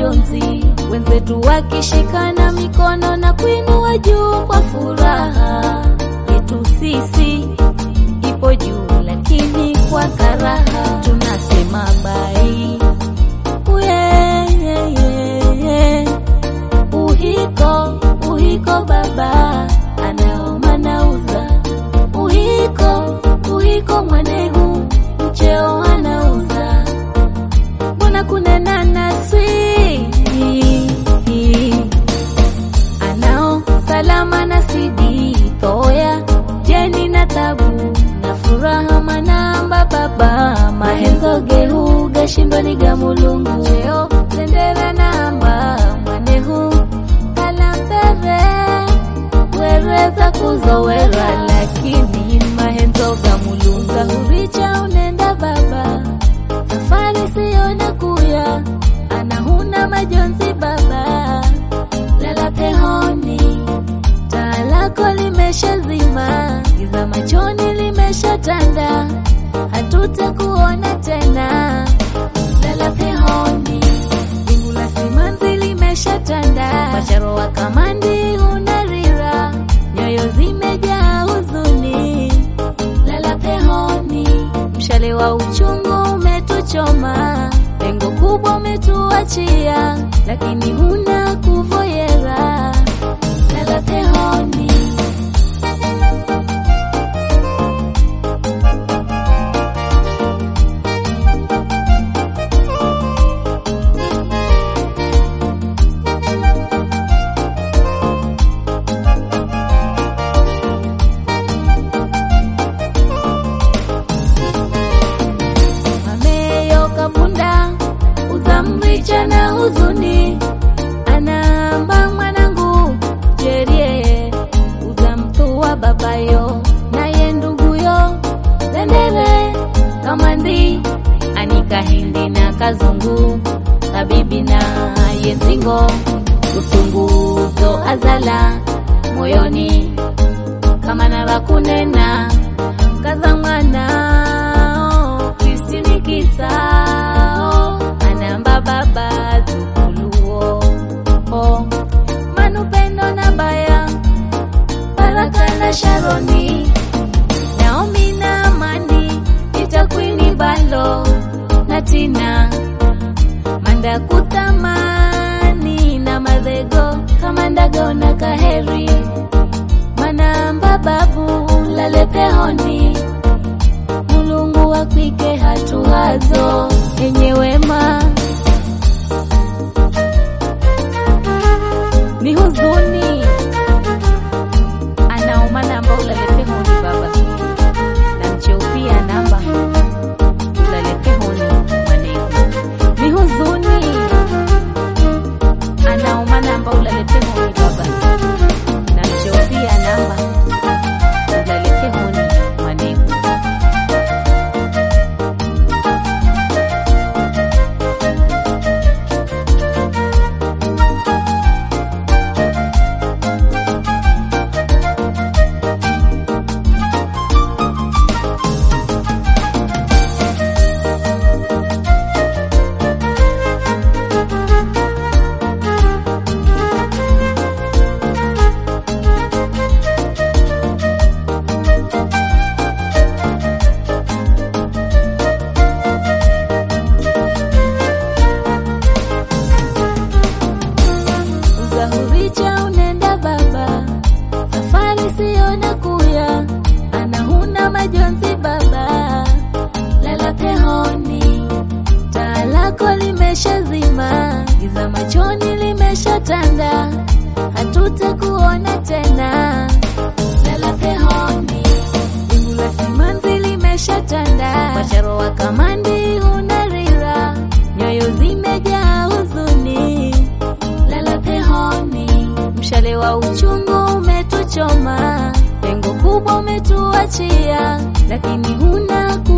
majonzi, wenzetu wakishikana mikono na kuinua juu kwa furaha. Yetu sisi ipo juu, lakini kwa karaha tunasema bai. Uye, ye, ye, ye. Uhiko, uhiko baba anaoma nauza uhiko, uhiko mwanehu mcheo anauza mbona kunena naswi anao salama na sidi toya jeni na tabu na furaha manamba baba mahenzo gehu gashindwa ga mulungu cheo tendera namba mwanehu kalampere wereza kuzowera lakini mahenzo ga mulungu huricha unenda baba safari siona kuya anahuna majonzi baba lala pehoni taa lako limeshazima giza machoni limeshatanda hatutakuona tena lala pehoni wingu la simanzi limeshatanda macharo wa kamandi unarira nyoyo zimejaa huzuni lala pehoni mshale wa uchungu umetuchoma pengo kubwa umetuachia lakini huna kuvoyera lala pehoni ameyo kapunda uzamricha na huzuni anaamba mwanangu jerie uzamtua babayo naye nduguyo zendere kamandi anika hindi na kazungu kabibi na yezingo usunguzo azala moyoni kama nara kunena kaza mwanao kristini kisao anamba baba zukuluo oh. manupendo na baya baraka na sharoni naomi na amani itakwini balo na tina manda kutamani na madhego kama ndago na kaheri manamba babu lale pehoni mulungu akwike hatuhazo yenye wema ni huzuni anaoma namba ulale pehoni baba na mcheo pia namba ulale pehoni mwanegu ni huzuni anaoma namba ulale pehoni baba na mcheo pia namba ulale pehoni mwanegu uzahuricha unenda baba safari siona kuya anahuna majonzi baba lala pehoni taa lako limeshazima giza machoni limeshatanda hatutakuona tena lala pehoni wingu la simanzi limeshatanda macharo wa kamandi unarira nyoyo zimejaa huzuni lala pehoni mshale wa uchungu umetuchoma pengo kubwa umetuachia lakini huna ku